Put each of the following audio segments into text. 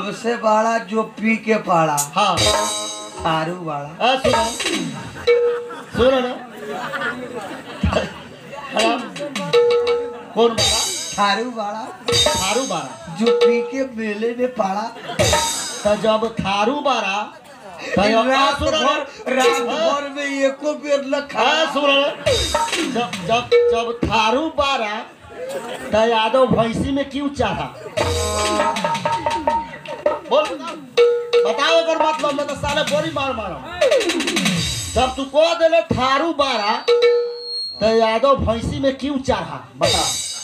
सबसे बड़ा जो पी के पड़ा हाँ थारू बड़ा आ, सुनो सुनो ना हाँ कौन बारा थारू बड़ा थारू बारा जो पी के मेले में पड़ा तो जब थारू बारा तो ये- आ, रात सुनो ना। भर रात भर में एको बेर न हाँ, खा सुनो ना। जब जब जब थारू बारा तो यादव भैंसी में क्यों चढ़ा बोल बताओ अगर मतलब मैं तो साले बोरी मार मारा जब तू को देले थारू बारा तो यादव भैंसी में क्यों चढ़ा बता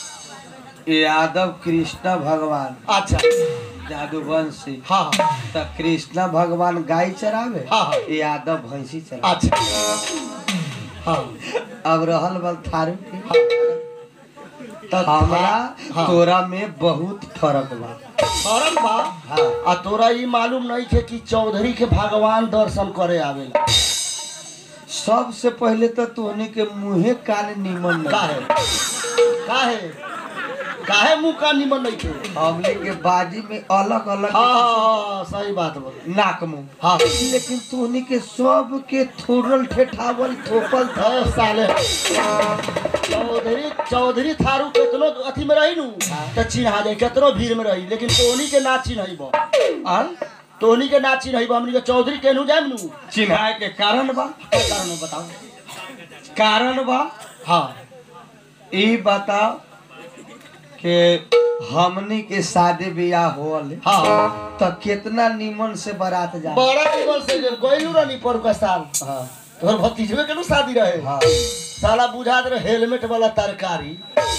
यादव कृष्ण भगवान अच्छा जादूवंशी हाँ हाँ तो कृष्ण भगवान गाय चरावे हाँ, हाँ। यादव भैंसी चरावे अच्छा हाँ अब रहल बल थारू के हाँ तो हमरा हाँ। तोरा में बहुत फर्क बा फरक बा हाँ आ तोरा ई मालूम नहीं थे कि चौधरी के भगवान दर्शन करे आवेला सबसे पहले तो तोहनी के मुंहे कान निमन नहीं काहे काहे काहे मुंह का निमन नहीं थे हमने के बाजी में अलग अलग हाँ हाँ, हाँ सही बात बोल नाक मुंह हाँ लेकिन तोहनी के सब के थोड़ल ठेठावल थोपल था अरे साले चौधरी चौधरी थारू केतनो अथी में रही नु तो चिन्हा जाए केतनो भीड़ में रही लेकिन तोहनी के ना चिन्हई बा और तोहनी के ना चिन्हई बा हमनी के चौधरी केनू जाम नु चिन्हाए के कारण बा क्या कारण है बताओ कारण बा हाँ ई बताओ कि हमनी के शादी ब्याह होल हाँ तो कितना निमन से बारात जा बड़ा दिवस से गइलू रहनी पर का साल हाँ तोहर भतीजवे के नु शादी रहे हाँ साला बुझात रहे हेलमेट वाला तरकारी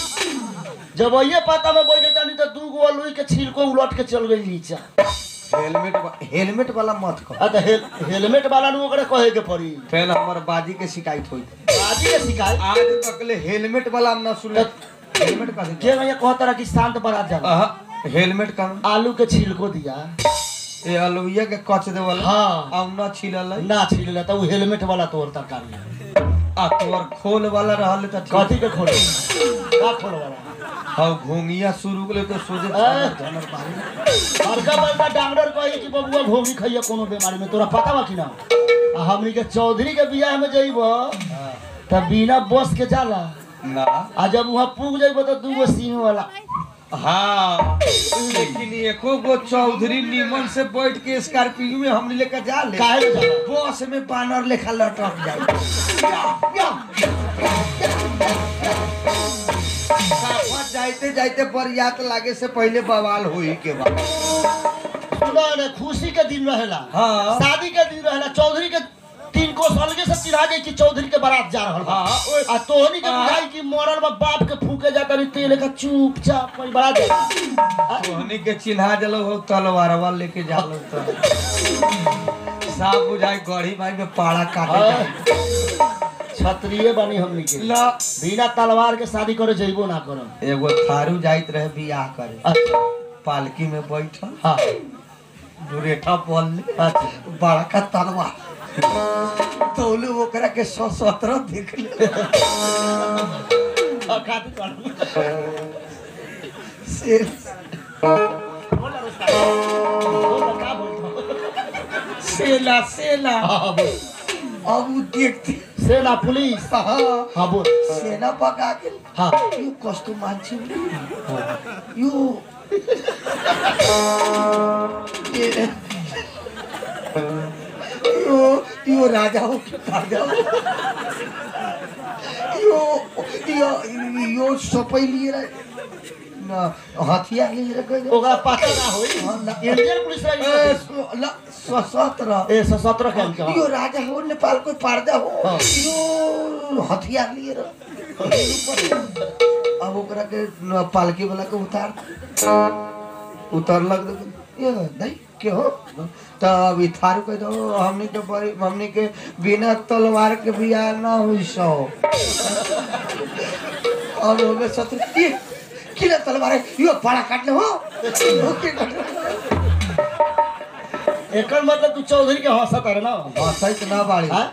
जब ये पता में बैठे जानी तो दू गो लोई के छिलको उलट के चल गई नीचा हेलमेट वा- हेलमेट वाला मत कह आ तो हेल, हेलमेट वाला नु ओकरे कहे के पड़ी पहले हमार बाजी के शिकायत हुई आजी के शिकायत आज तक ले हेलमेट वाला हम ना सुन हेलमेट का के भैया कहता रहा कि शांत बारात जा अहा, हेलमेट का आलू के छिलको दिया ये अलुइया के कच दे वाला हाँ अब ना छिलल है। ना छिल तो वो हेलमेट वाला तोर तरकारी है। आ तोर खोल वाला रहल त ठीक कथी के खोल का खोल वाला हाँ घोंगिया शुरू के तो सोचे ए। झनर पानी बड़का बड़का डॉक्टर कही कि बबुआ घोगी खइया कोनो बीमारी में तोरा पता बा कि ना आ हमनी के चौधरी के बियाह में जइब हाँ। त बिना बस के जाला ना आ जब वहाँ पुग जइब तो दूगो सीम वाला हाँ लेकिन एको गो चौधरी निमन से बैठ के स्कॉर्पियो में हम लेकर जा ले काहे ले जाला बस में बानर लेखा लटक जाए साफा जाते जाते बरियात लागे से पहले बवाल हुई के बाद सुना ने खुशी के दिन रहेला हाँ शादी के दिन रहेला चौधरी के तीन को अलगे से चिढ़ा जाई कि चौधरी के बारात जा रहल बा हाँ ओए- आ तोहनी के हाँ। बुझाई कि मरल बा बाप के फूके जाता नहीं तेल का चुपचाप कोई बारात जा तोहनी के चिन्हा जलो हो तलवारवा लेके जालो तो साफ बुझाई गढ़ी माई में पाड़ा काटे जाए। क्षत्रिय बनी हमनी के ला बिना तलवार के शादी करे जइबो ना करम एगो थारू जाइत रहे बियाह करे अच्छा पालकी में बैठल हाँ दुरेठा पल ले अच्छा बड़का तलवार तौलू ओकरा के सौ सत्रह देख ले और खाती करू से बोल ना उसका बोल ना का बोलता सेला सेला हाँ बोल अब उ देखते सेना पुलिस हाँ हाँ बोल सेना पका के हाँ यो कस्तो मान्छे यो ए- यो यो राजा हो कि राजा हो यो यो यो सबै लिएर न हतियार लिएर गयो ओकरा पता ना होई इंडियन पुलिस ए, रही सो- ल सशस्त्र ए सशस्त्र के हमके यो हाँ। राजा हो नेपालको पार्दा हो हाँ। यो हतियार लिएर अब ओकरा के न- पालकी वाला के उतार उतरलक त ये दाइ के हो त अब ई थारू कह दो हमनी के बड़ी हमनी के बिना तलवार के बियाह ना हुई सो अब होगे शत्रु ये किन तलवार है? यो पाड़ा काट्ने हो हो के काट्ने? एकर मतलब तू चौधरी के हंसत है ना हंसैत ना बाड़ी हाँ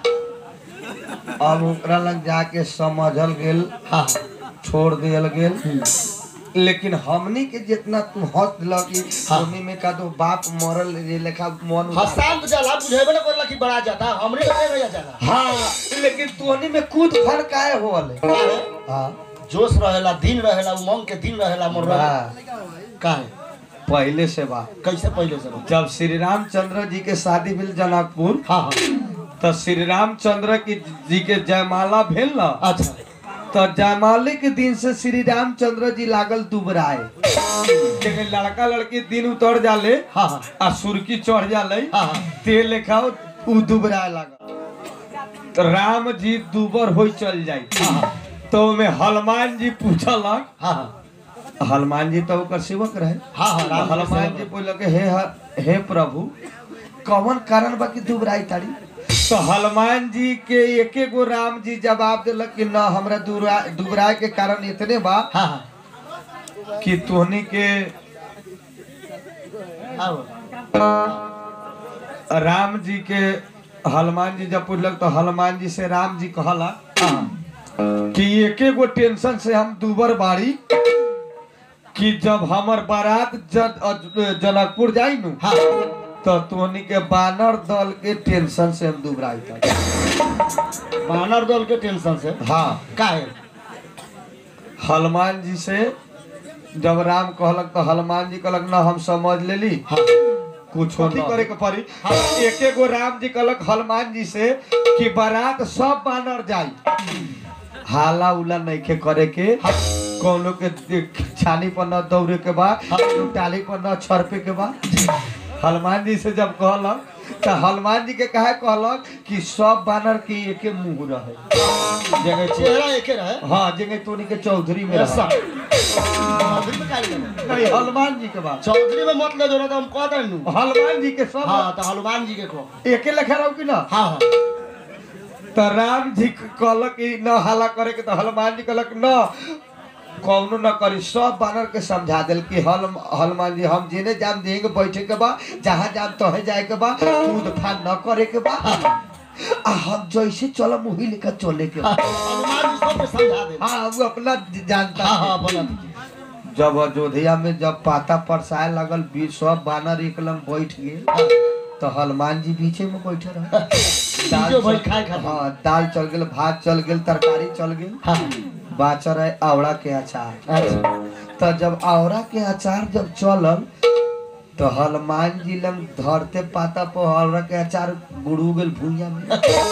अब ओकरा लग जाके समझल गेल हाँ छोड़ दियल गेल लेकिन हमनी के जितना तू हंस दिल कि हाँ। हमनी में का तो बाप मरल ये लेखा मन उतार- हसान तो जाला बुझेबे ना करला कि बड़ा जाता हमरे के नहीं जाला हाँ लेकिन तोहनी में कूद फर काहे होले हाँ जोश रहेला दिन रहेला उमंग के दिन रहेला मोर बा, काहे पहले से बा कैसे पहले से बा? जब श्री रामचंद्र जी के शादी भेल जनकपुर हाँ हाँ तो श्री रामचंद्र की जी के जयमाला भेल न अच्छा तो जयमाले के दिन से श्री रामचंद्र जी लागल दुबराए जगह लड़का लड़की दिन उतर जाले हाँ हाँ आ सुर्की चढ़ जाले हाँ हाँ ते लेखा उ दुबराए लागल तो राम जी दुबर हो चल जाई हाँ तो में हनुमान जी पूछलक हाँ हाँ हनुमान जी तो ओकर सेवक रहे हाँ हाँ राम जी हनुमान से- जी बोलक हे ह- हे प्रभु कौन कारण बा कि दुबराई ताड़ी तो हनुमान जी के एके गो राम जी जवाब दिलक कि न हमरा दुबरा दुबराए के कारण इतने बा हाँ हाँ कि तोहनी के आओ राम जी के हनुमान जी जब पूछलक तो हनुमान जी से राम जी कहला हाँ कि एके गो टेंशन से हम दुबर बाड़ी कि जब हमर बारात जन, अ- जनकपुर जाई नु हाँ तो तोहनी के बानर दल के टेंशन से हम दुबराई था बानर दल के टेंशन से हाँ काहे हनुमान जी से जब राम कहलक तो हनुमान जी कहलक ना हम समझ लेली हाँ कुछ नहीं करे के पड़ी एके गो राम जी कहलक हनुमान जी से कि बारात सब बानर जाई हाला उला नइखे करे के कौनो के दे- छानी पर न दौड़े के बा टाली पर न छरपे के बा हनुमान जी से जब कहलक तो हनुमान जी के कहे कहलक कि सब बानर के एके मुंह रहे जगह छे- चेहरा एके रहे हाँ जगह तोनी के चौधरी में ऐसा रहे चौधरी में काहे लगे? नहीं हनुमान जी के बात चौधरी में मत ले जो ना तो हम कह दें नु हनुमान जी के सब हाँ तो हनुमान जी के को एके लेखा रहो कि ना हाँ हाँ तो राम जी कहलक कि न हाला करे के तो हनुमान जी कहलक न कौनो न करी सब बानर के समझा दिल कि हल हनुमान जी हम जेने जाम देंगे बैठे के बा जहाँ जाम तहे जाए के बा कूद फान न करे के बा आ हम जैसे चलम वही लेकर चले के बा हनुमान जी सबके समझा दे हाँ वो अपना जानता हाँ है। हाँ बोला दीजिए जब अयोध्या में जब पाता परसाए लगल बीच सब बानर एक लंग बैठ गए हाँ, तो हनुमान जी बीचे में बैठे रहे बीचो भाई खाए खातिर। हाँ दाल चल गेल भात चल गेल तरकारी चल गेल हाँ बाचर है आवड़ा के अचार अच्छा तो जब आवड़ा के अचार जब चलल तो हनुमान जी लंग धरते पाता पर आवड़ा के अचार बुड़ू गेल भुइया में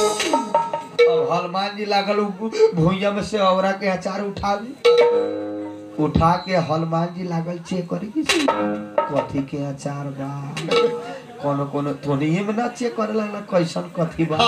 अब हनुमान जी लागल उ भुइया में से आवड़ा के अचार उठावे उठा के हनुमान जी लागल चेक करे कि कथी के अचार बा कोनो कोनो थोनिए में ना चेक करे लगला कैसन कथी बा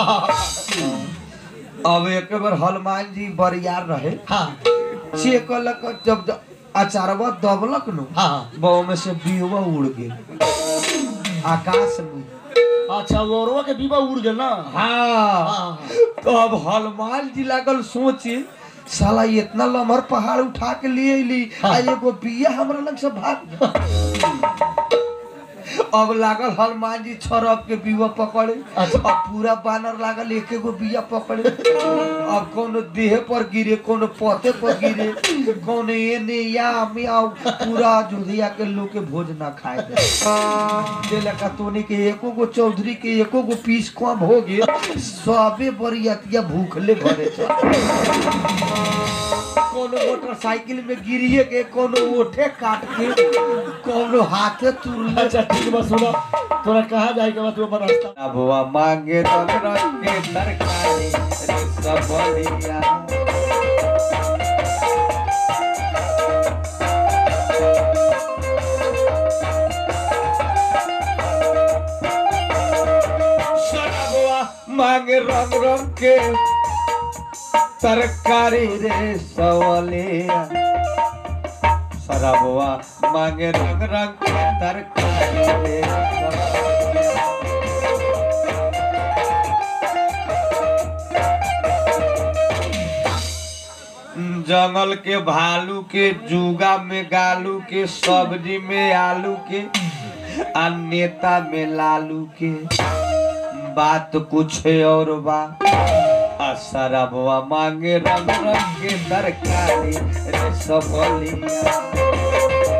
अब एक बार हनुमान जी बरियार रहे हाँ चेक कलक जब ज- अचारवा दबलक नु हाँ बाव में से बीवा उड़ गेल आकाश में अच्छा वो रोवा के बीबा उड़ गए ना हाँ हाँ तो अब हनुमान जी लागल सोचे साला इतना लमहर पहाड़ उठा के लिए अली आ एगो बिया हमरा लग से भाग गया। अब लागल हनुमान जी छरप के बीवा पकड़े अच्छा। अब पूरा बानर लागल एक एगो बिया पकड़े अब कोनो देह पर गिरे कोनो पते पर गिरे कोनो एने या मियाँ पूरा जोधिया के लोग के भोज ना खाए दे जे लका तोनी के एको गो चौधरी के एको गो पीस कम हो गए सबे बरियतिया भूखले घरे चल कोनो मोटरसाइकिल में गिरिए के कोनो ओठे काट के कोनो हाथे तुरले अच्छा ठीक बा सुनो तोरा कहाँ जाए के बाद तू अपन रास्ता अब वो मांगे तो रंग के तरकारी रे सब बढ़िया सरबवा मांगे रंग रंग के तरकारी रे सवलिया सरबवा मांगे रंग रंग के तरकारी रे सवलिया जंगल के भालू के जुगा में गालू के सब्जी में आलू के आ नेता में लालू के बात कुछ और बा आ शराबवा मांगे रंग रंग के तरकारी रे सबलिया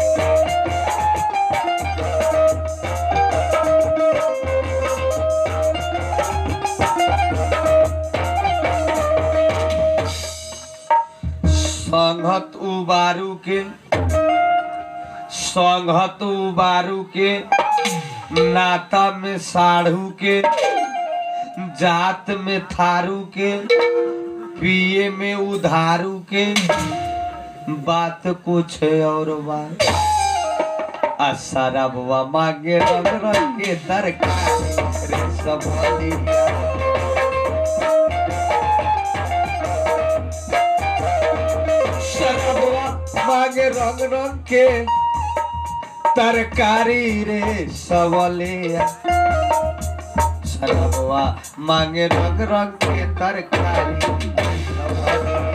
संघत उबारू के संघत उबारू के नाता में साढ़ू के जात में थारू के पिए में उधारू के बात कुछ और बात आ शराबवा मांगे रंग रंग के तरकारी रे सबलिया शराबवा मांगे रंग रंग के तरकारी रे सबलिया शराबवा मांगे रंग रंग के तरकारी रे सबलिया।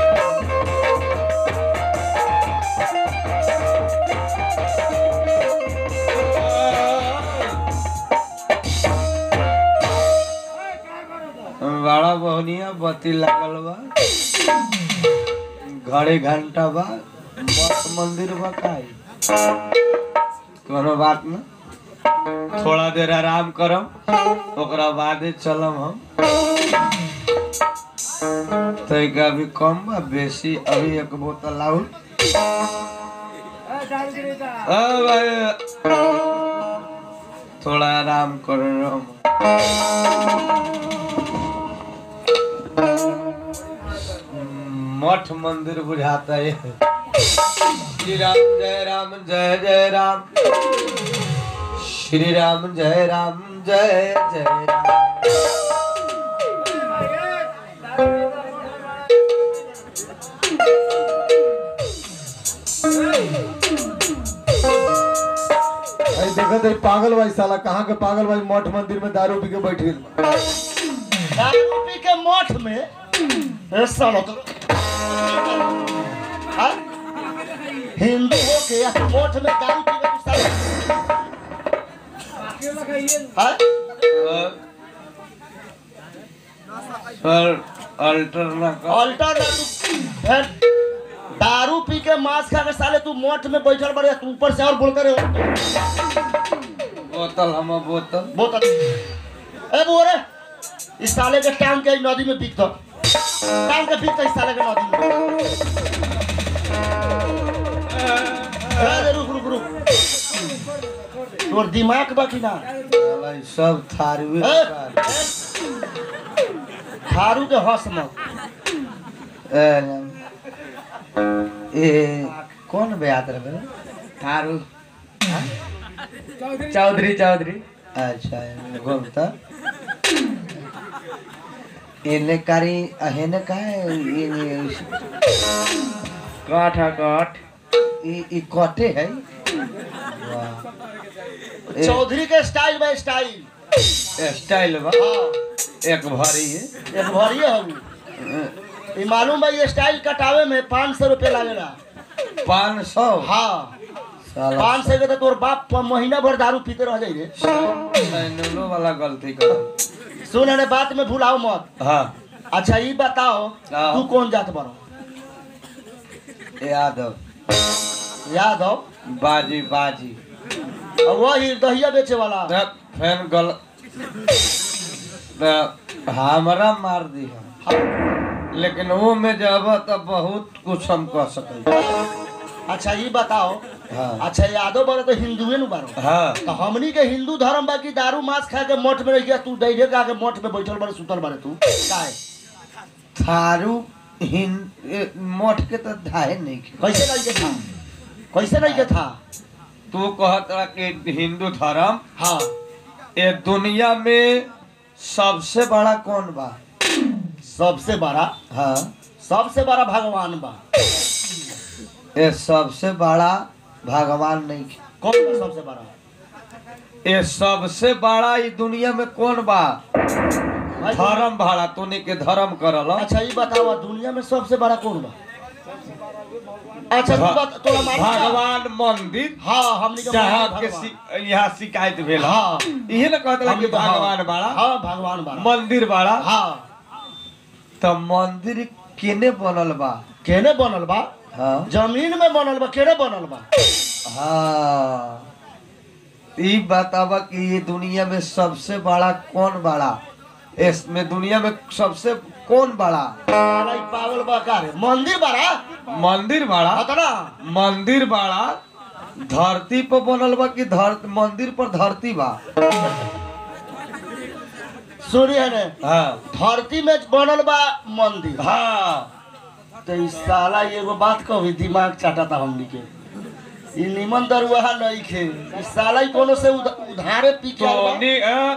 बड़ा बहुनिया बत्ती लागल बा घड़ी घंटा बा मठ मंदिर बा काई कोनो बात न थोड़ा देर आराम करम ओकरा बादे चलम हम तैका अभी कम बा बेसी अभी एक बोतल लाउल अ भाई थोड़ा आराम कर हम मठ मंदिर बुझाता है श्री राम जय राम जय जय राम श्री राम जय राम जय जय राम अरे देखत है पागल भाई साला कहाँ के पागल भाई मठ मंदिर में दारू पी के बैठ गइल बा। दारू पी के मठ में ए साला तो हाँ? हिंदू हो के या मठ में दारू पी के तू साला हाँ? सर अल्टर ना कर अल्टर ना तू फिर दारू पी के मांस खा के साले तू मठ में बैठल बड़े तू ऊपर से और बोल करे हो बोतल हम बोतल बहुत अच्छा। ए बोरे इस साले के टांग के नदी में बिक दो टांग के बिक दो इस साले के नदी में अरे रुक रुक रुक तोर दिमाग बा कि ना साला ई सब थारुए ए, का। थारू के हंस मत ए, ए कौन बेयात रहे थारू चौधरी चौधरी अच्छा घूमता इने कारी हेने का है काठ है काठ ई ई कटे है वाह ए, चौधरी के स्टाइल बा स्टाइल स्टाइल बा हाँ एक भरी है एक भरिए हम ये मालूम बा ये स्टाइल कटावे में पाँच सौ रुपये लागेला पाँच सौ हाँ साला पाँच सौ के तो तोर बाप प- महीना भर दारू पीते रह जाई रे सैनुलो वाला गलती कर सुन अरे बात में भूलाओ मत हाँ अच्छा ये बताओ हाँ। तू कौन जात बड़ो यादव याद हो बाजी बाजी और वही दहिया बेचे वाला देख, फैन गल देख, हमरा मार दी है हाँ। लेकिन वो में जब तो बहुत कुछ हम कह सके अच्छा ये बताओ हाँ अच्छा यादव बड़ो तो हिंदुए नु बारो हाँ तो हमनी के हिंदू धर्म बा कि दारू मांस खा के मठ में रह गया तू डैरे का के मठ में बैठल बड़े सुतल बड़े तू काहे थारू हिन ए, मठ के तो धाहे नहीं के कैसे नहीं के था कैसे नहीं के था तू कहत रहा कि हिंदू धर्म हाँ ये दुनिया में सबसे बड़ा कौन बा सबसे बड़ा हाँ सबसे बड़ा भगवान बा ये सबसे बड़ा भगवान नहीं के कौन बा सबसे बड़ा ये सबसे बड़ा ई दुनिया में कौन बा भाई, धर्म भाड़ा तूने के धर्म करल अच्छा ये बताओ दुनिया में सबसे बड़ा कौन बा अच्छा तू बता तोरा मालूम बा? भगवान मंदिर हाँ हमनी के जहाँ भगवान के भगवान। शि- यहाँ शिकायत भेल हाँ इहे ना कहत रहा कि हमनी के हाँ। भगवान बड़ा हाँ भगवान बड़ा मंदिर बड़ा हाँ तो मंदिर केने बनल बा केने बनल बा हाँ जमीन में बनल बा केने बनल बा हाँ ई बतावा कि ये दुनिया में सबसे बड़ा कौन बड़ा इसमें दुनिया में सबसे कौन बड़ा साला ई पागल बा का रे मंदिर बारा मंदिर बड़ा बता ना मंदिर बड़ा धरती पर बनल बा कि धर मंदिर पर धरती बा सूर्य ने हाँ धरती में बनल बा मंदिर हाँ तो ई साला एगो बात कहवी दिमाग चाटता हमनी के ई निमन दरुआ नहीं खे ई साला ई कोनो से उध- उधारे पी के आइल बा। टोनी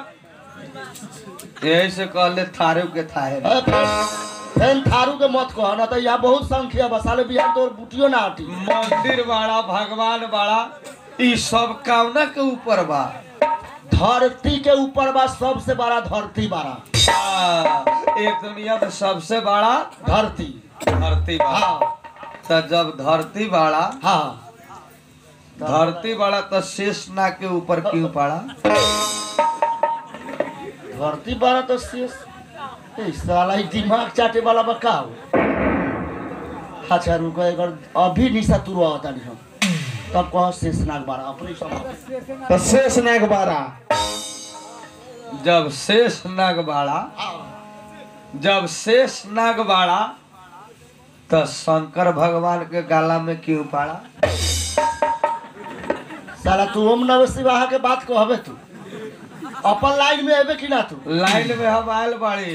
यही से कहले थारू के थाहे ए, फेन- फेन थारू के मत कह ना तो यहाँ बहुत संख्या बा साले बिहार तोर बुटियो ना हटी मंदिर बड़ा भगवान बड़ा ई सब कामना के ऊपर बा धरती के ऊपर बा सबसे बड़ा धरती बारा हाँ, ये दुनिया में सबसे बड़ा धरती धरती बड़ा हाँ तो जब धरती बड़ा हाँ धरती बड़ा तो शेष ना के ऊपर क्यों पड़ा धरती बारा तो शेष ए, साला ई दिमाग चाटे वाला बा का हो? अच्छा रुको एक बार अभी निशा तुरवा होता नहीं हम तब कहो शेषनाग बारा अपने समझ तो शेष नाग बारा जब शेष नाग बाड़ा जब शेष नाग बाड़ा तो शंकर भगवान के गाला में क्यों पड़ा साला तू ओम नमः शिवाह के बात कहबे तू अपन लाइन में एबे कि ना तू लाइन में हम आयल बाड़ी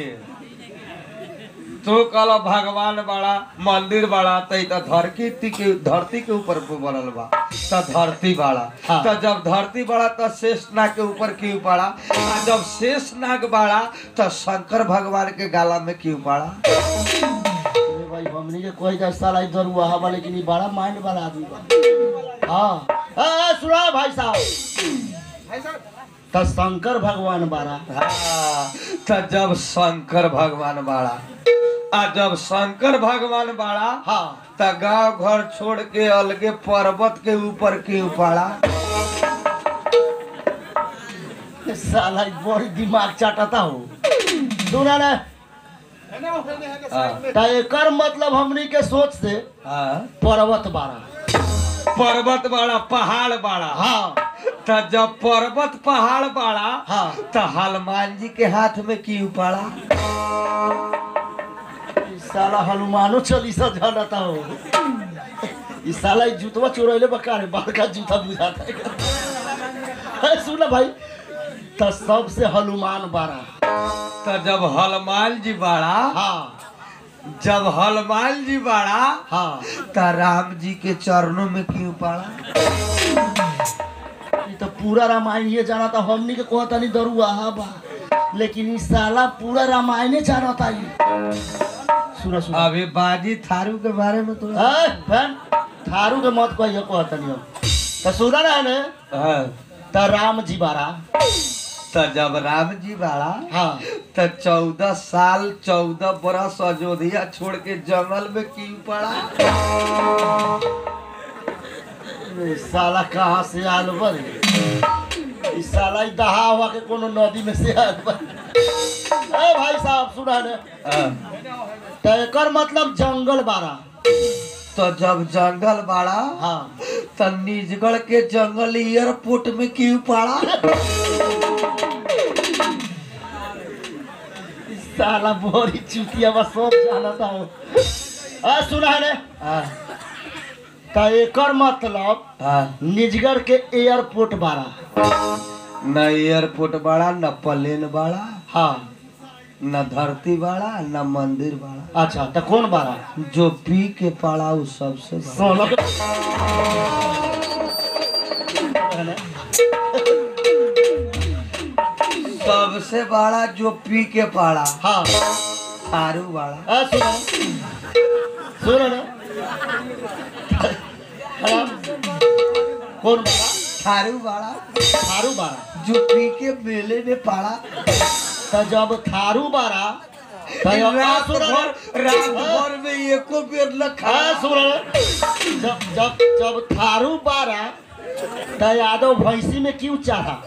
तू कल भगवान बड़ा मंदिर बड़ा तो ई तो धरती के धरती के ऊपर बनल बा तो धरती बड़ा हाँ। तो जब धरती बड़ा तो शेष नाग के ऊपर क्यों पड़ा आ जब शेष नाग बड़ा तो शंकर भगवान के गाला में क्यों पड़ा अरे भाई हमनी के कोई का साला इधर हुआ हवा लेकिन ये बड़ा माइंड वाला आदमी बा हाँ ए, ए, सुना भाई साहब तो शंकर भगवान बारा हाँ, तो जब शंकर भगवान बाड़ा आ जब शंकर भगवान बाड़ा हाँ तो गांव घर छोड़ के अलगे पर्वत के ऊपर क्यों पड़ा ए, साला ई बड़ी दिमाग चाटता हो सुना ना हाँ, तो एकर मतलब हमनी के सोच से हाँ, पर्वत बारा पर्वत बाड़ा पहाड़ बाड़ा हाँ तो जब पर्वत पहाड़ बाड़ा हाँ तो हनुमान जी के हाथ में क्यों पड़ा ई साला हनुमानो चालीसा जानता हो ई साला ई जूतवा चोरैले बका रे बड़का जूता बुझाता है ए, सुन भाई तो सबसे हनुमान बारा तो जब हनुमान जी बाड़ा हाँ जब हनुमान जी बाड़ा हाँ तो राम जी के चरणों में क्यों पड़ा ई तो पूरा रामायण ये जाना था हमनी के कहता नहीं दरुआ हा बा लेकिन ई साला पूरा रामायणे जाना था ये सुनो सुनो अभी बाजी थारू के बारे में तो ए, बहन थारू के मत कहियो कहता नहीं हम तो सुना ना ने हाँ, तो राम जी बारा तो जब राम जी बाड़ा हाँ तो चौदह साल चौदह बरस अयोध्या छोड़ के जंगल में क्यों पड़ा ए, साला कहाँ से आल बर ई साला ई दहा हुआ के कोनो नदी में से आल बर ए भाई साहब सुना ने हाँ, तो एकर मतलब जंगल बारा तो जब जंगल बाड़ा हाँ तो निजगढ़ के जंगल एयरपोर्ट में क्यों पड़ा ई साला बोरी चुतिया बस सब जानता हो आ सुना ने हाँ, तो एकर मतलब हाँ, निजगढ़ के एयरपोर्ट बारा न एयरपोर्ट बाड़ा न प्लेन बाड़ा हाँ न धरती बाड़ा न मंदिर बाड़ा अच्छा तो कौन बारा जो पी के पड़ा वो सबसे बड़ा सोलह सबसे बड़ा जो पी के पड़ा हाँ थारू बाड़ा आ सुनो सुनो ना हाँ। कौन बारा थारू बाड़ा थारू बारा जो पी के मेले में पड़ा तो जब थारू बारा तो आ, रात सुनो ना। भर रात भर में एको बेर न आ, खा सुनो ना। जब जब जब थारू बारा तो यादव भैंसी में क्यों चढ़ा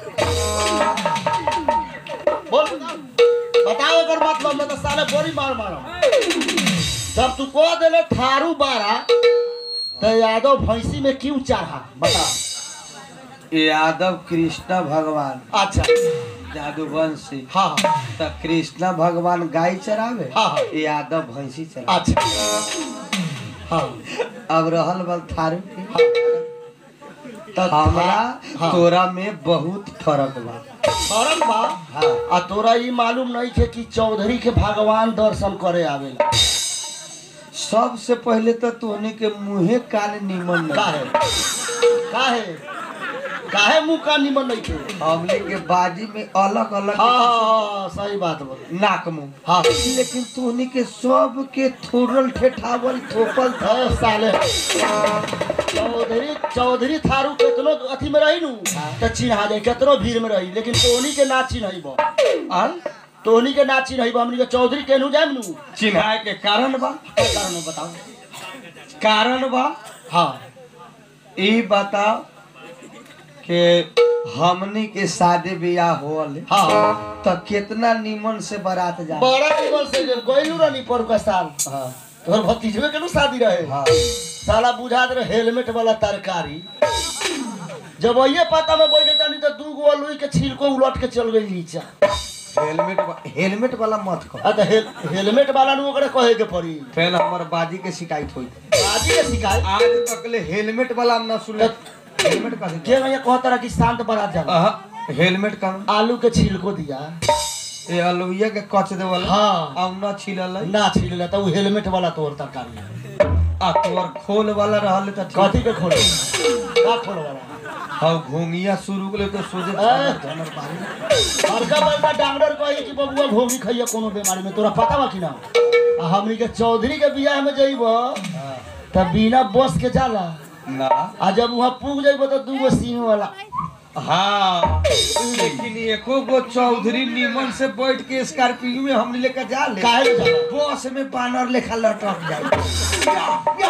बोल बताओ अगर मतलब मैं तो साले बड़ी मार मारा तब तू कह देले थारू बारा तो यादव भैंसी में क्यों चढ़ा बता यादव कृष्ण भगवान अच्छा जादूवंशी हाँ हाँ त कृष्ण भगवान गाय चरावे हाँ, हाँ। यादव भैंसी चरावे अच्छा हाँ अब रहल बल थारू के हाँ तो हमरा हाँ। तोरा में बहुत फर्क बा फरक बा हाँ आ तोरा ई मालूम नहीं थे कि चौधरी के भगवान दर्शन करे आवेला सबसे पहले तो तोहनी के मुंहे कान निमन नहीं काहे काहे काहे मुंह का निमन नहीं थे हमने के बाजी में अलग अलग हाँ हाँ, हाँ सही बात बोल नाक मुंह हाँ लेकिन तोहनी के सब के थोड़ल ठेठावल थोपल था ए, साले चौधरी चौधरी थारू केतनो अथी में रही नु तो चिन्हा जाए केतनो भीड़ में रही लेकिन तोहनी के ना चिन्हई बा आल तोहनी के ना चिन्हई बा हमनी के चौधरी केनू जाम नु चिन्हाए के कारण बा क्या कारण है बताओ कारण बा हाँ ई बताओ कि हमनी के शादी ब्याह होल हाँ तो कितना निमन से बारात जा बड़ा निमन से जे गइलू रहनी पर का साल हाँ तोहर भतीजवे के नु शादी रहे हाँ साला बुझात रहे हेलमेट वाला तरकारी जब ये पता में बैठे जानी तो दू गो लोई के छिलको उलट के चल गई नीचा हेलमेट वा- हेलमेट वाला मत कहो आ तो हेल, हेलमेट वाला नु ओकरे कहे के पड़ी पहले हमार बाजी के शिकायत हुई आजी के शिकायत आज तक ले हेलमेट वाला हम ना सुनले हेलमेट का के भैया कहता रहा कि शांत बारात जा अहा, हेलमेट का आलू के छिलको दिया ये अलुइया के कच दे वाला हाँ आ ना छिलल है। ना छिल तो वो हेलमेट वाला तोर तरकारी है। आ तोर खोल वाला रहल त ठीक कथी के खोले का खोल वाला हां घोंगिया शुरू के तो सोचे ए। धनर बारी बड़का बड़का डॉक्टर कही कि बबुआ घोगी खाइए कोनो बीमारी में तोरा पता बा कि ना आ हमनी के चौधरी के बियाह में जइब त बिना बस के जाला ना आ जब वहाँ पुग जइब तो दू गो सीम वाला हाँ लेकिन एको गो चौधरी निमन से बैठ के स्कॉर्पियो में हम लेकर जा ले काहे ले जाला बस में बानर लेखा लटक जाए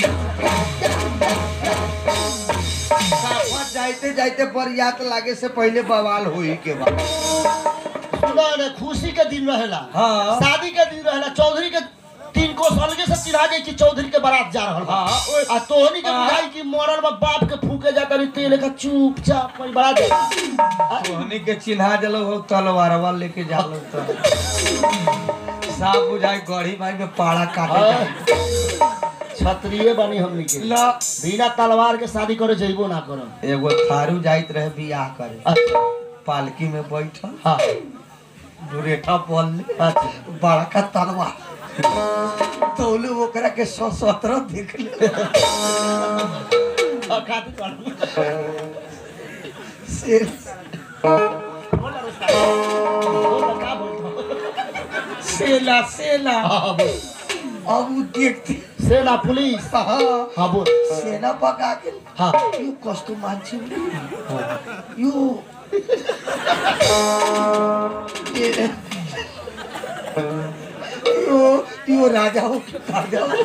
साफा जाते जाते बरियात लागे से पहले बवाल हुई के बाद सुना रे खुशी के दिन रहेला हाँ। शादी के दिन रहेला चौधरी के तीन को अलगे से चिन्हा जाई कि चौधरी के बारात जा रहल बा हाँ, ओए। आ तोहनी के हाँ। बुझाई कि मरल बा बाप के फूके जाता नहीं तेल का चुपचाप कोई बारात जा तोहनी के चिन्हा जलो हो तलवारवा लेके जालो तो साफ बुझाई गढ़ी माई में पाड़ा काटे जाए। छत्रिये बनी हमनी के ला बिना तलवार के शादी करे जइबो ना करम एगो थारू जाइत रहे बियाह करे अच्छा पालकी में बैठल हाँ दुरेठा पल ले अच्छा बड़का तलवार तौले ओकरा के सौ सत्रह देख ले हाँ, खाती काटू। से बोल ना रुस्ता। बोल ना, का बोलतो? सेला सेला हाँ, बोल। अब उ देखते सेना पुलिस हाँ हाँ बोल सेना पका के हाँ यो कस्तो मान्छे यो ए- यो यो राजा हो कि राजा हो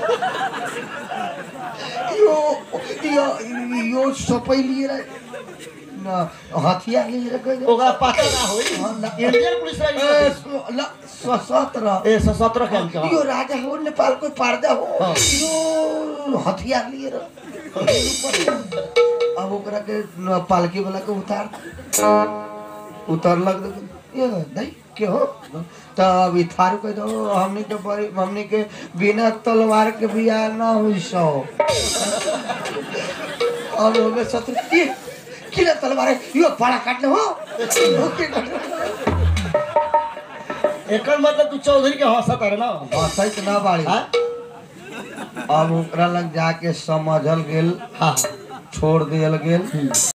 यो यो यो सबै लिएर न हतियार लिएर गयो ओकरा पता ना होई इंडियन पुलिस ए, रही स- ल सशस्त्र ए सशस्त्र के अंक यो राजा हो नेपालको पार्दा हो हाँ। यो हतियार लिएर अब ओकरा के न- पालकी वाला के उतार उतरलक त ये दाइ के हो त अब ई थारू कह दो हमनी के बड़ी हमनी के बिना तलवार के बियाह ना हुई सो अब होगे शत्रु के किन तलवार है? यो पाड़ा काट्ने हो हो के काट्ने? एकर मतलब तू चौधरी के हंसत है ना हंसैत ना बाड़ी हाँ अब ओकरा लग जाके समझल गेल हाँ छोड़ दियल गेल